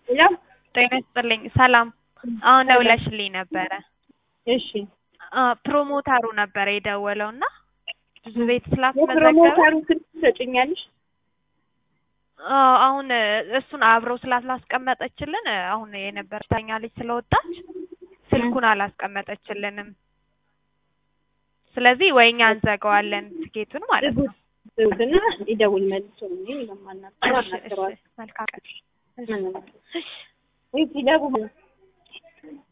ያው ጤና ይስጥልኝ። ሰላም። አሁን ደውለሽልኝ ነበረ። እሺ አ ፕሮሞተሩ ነበረ የደወለው እና ብዙ ቤት ስላስመዘገበ የፕሮሞተሩን ስልክ ትሰጭኛለሽ? አዎ፣ አሁን እሱን አብረው ስላላስቀመጠችልን አሁን የነበረች ልጅ ስለወጣች ስልኩን አላስቀመጠችልንም። ስለዚህ ወይ እኛ እንዘጋዋለን ትኬቱን ማለት ነው። ዝውድና ይደውል መልሶ እኔ ለማናገር እሺ፣ እሺ፣ አናግረዋለሁ። መልካም ቀን። ምን ነው? ወይ ሲደውል